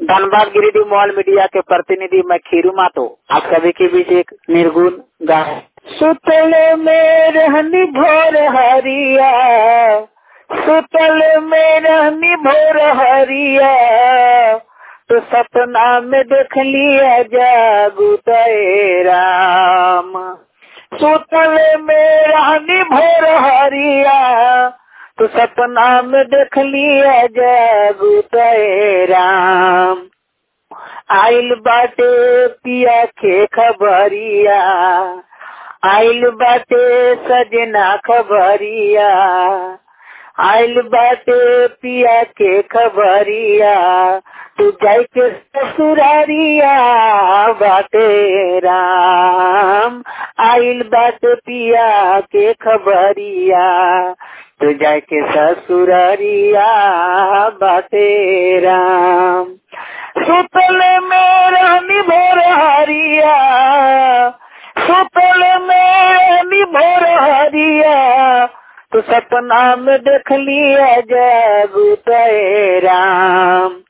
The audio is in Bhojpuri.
धनबाद गिरिडीह मॉल मीडिया के प्रतिनिधि मैं खीरू मातो आप सभी के बीच एक निर्गुण गाय सुतल में रहनी भोर हरिया सुतल में रहनी भोर हरिया तो सपना में देख लिया जागू तय राम सुतल में रहनी भोर हरिया तो सपना में देख लिया जागू तय राम आइल बाटे पिया के खबरिया आइल बाटे सजना खबरिया आइल बाटे पिया के खबरिया तू जाय के ससुरारिया बाटे राम आइल बाटे पिया के खबरिया तू जाय के ससुरारिया बाटे राम सुतल में रानी भोर हरिया सुतल में रानी भोर हरिया तो सपना में देख लिया जागू तय राम